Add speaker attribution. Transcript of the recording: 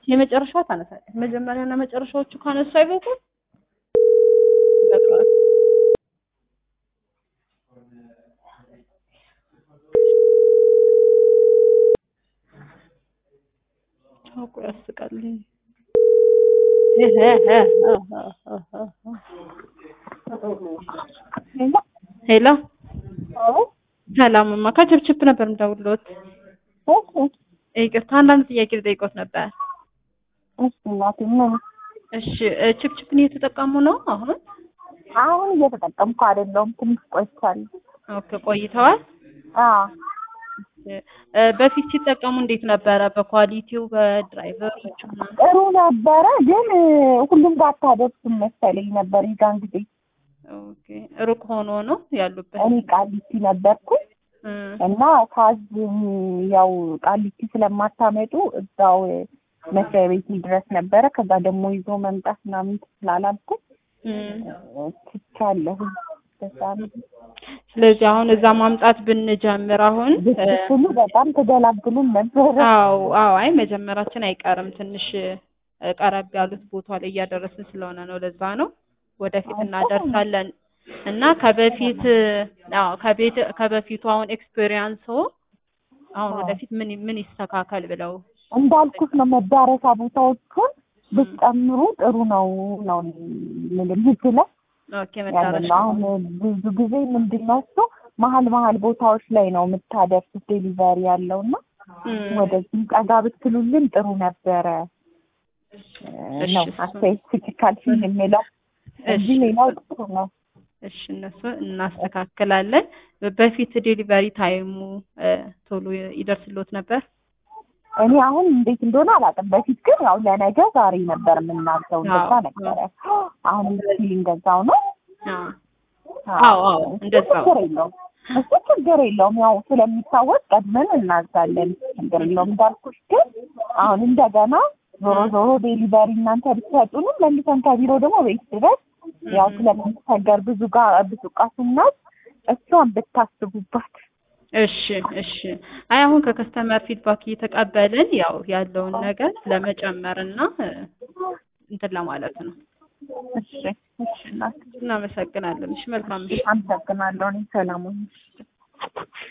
Speaker 1: የመጨረሻዋ ታነሳለች። መጀመሪያና መጨረሻዎቹ ካነሱ አይበቁም። ይበቃዋል። ቻውቁ ያስቃል። ሄሎ ሰላምማ ከችፕችፕ ነበር የምደውልዎት። ይቅርታ አንዳንድ ጥያቄ ልጠይቅዎት ነበር። እሺ ችፕችፕን እየተጠቀሙ ነው አሁን?
Speaker 2: አሁን እየተጠቀምኩ አይደለሁም። ትንሽ ቆይቻለሁ።
Speaker 1: ኦኬ ቆይተዋል።
Speaker 2: አዎ
Speaker 1: እ በፊት ሲጠቀሙ እንዴት ነበረ? በኳሊቲው በድራይቨሮቹ ምናምን?
Speaker 2: ጥሩ ነበረ፣ ግን ሁሉም ጋር አታደርስም መሰለኝ ነበር የዛን ጊዜ።
Speaker 1: ኦኬ ሩቅ ሆኖ ነው ያሉበት?
Speaker 2: እኔ ቃሊቲ ነበርኩኝ
Speaker 1: እ
Speaker 2: እና ካዝ ያው ቃሊቲ ስለማታመጡ እዛው መስሪያ ቤት ድረስ ነበረ። ከዛ ደግሞ ይዞ መምጣት ምናምን ስላላልኩኝ
Speaker 1: እ
Speaker 2: ትቻለሁ። በዛ ነው።
Speaker 1: ስለዚህ አሁን እዛ ማምጣት ብንጀምር አሁን እ
Speaker 2: ብትችሉ በጣም ትገላግሉን ነበረ።
Speaker 1: አዎ አዎ፣ አይ መጀመራችን አይቀርም። ትንሽ እ ቀረብ ያሉት ቦታ ላይ እያደረስን ስለሆነ ነው። ለዛ ነው ወደፊት እናደርሳለን እና ከበፊት አዎ ከቤት ከበፊቱ አሁን ኤክስፔሪየንስ አሁን ወደፊት ምን ምን ይስተካከል ብለው
Speaker 2: እንዳልኩት ነው መዳረሻ ቦታዎቹን ብትጨምሩ ጥሩ ነው ነው ምንም ምትለው
Speaker 1: ኦኬ
Speaker 2: ያለ
Speaker 1: መዳረሻ
Speaker 2: ነው። አሁን ብዙ ጊዜ ምንድን ነው እሱ መሀል መሀል ቦታዎች ላይ ነው የምታደርሱት ዴሊቨሪ ያለው እና
Speaker 1: እም፣
Speaker 2: ወደዚህም ጠጋ ብትሉልን ጥሩ ነበረ እ ነው
Speaker 1: እሺ፣
Speaker 2: አስተያየት ትክካልሽን የሚለው እንጂ
Speaker 1: እሺ።
Speaker 2: ሌላው ጥሩ ነው።
Speaker 1: እሺ እነሱ እናስተካክላለን። በፊት ዴሊቨሪ ታይሙ እ ቶሎ ይደርስልዎት ነበር?
Speaker 2: እኔ አሁን እንዴት እንደሆነ አላውቅም። በፊት ግን ያው ለነገ ዛሬ ነበር የምናዘው እንደዛ
Speaker 1: አዎ፣
Speaker 2: ነበረ። አሁን ስቲል እንደዛው ነው።
Speaker 1: አዎ አዎ አዎ እንደዛው
Speaker 2: ችግር የለውም። እሱ ችግር የለውም። ያው ስለሚታወቅ ቀድመን እናዛለን። ችግር የለውም። እንዳልኩሽ ግን አሁን እንደገና ዞሮ ዞሮ ዴሊቨሪ እናንተ ብትሰጡንም መልሰን ከቢሮ ደግሞ ቤት ድረስ ያው ስለምንቸገር ብዙ ጋር ብዙ ዕቃ ስናዝ እሷን ብታስቡባት።
Speaker 1: እሺ እሺ። አይ አሁን ከከስተመር ፊድባክ እየተቀበልን ያው ያለውን ነገር ለመጨመር እና እ እንትን ለማለት ነው።
Speaker 2: እሺ እሺ እናት
Speaker 1: እናመሰግናለን። እሺ መልካም ምሽት።
Speaker 2: አመሰግናለሁ። እኔ ሰላሙን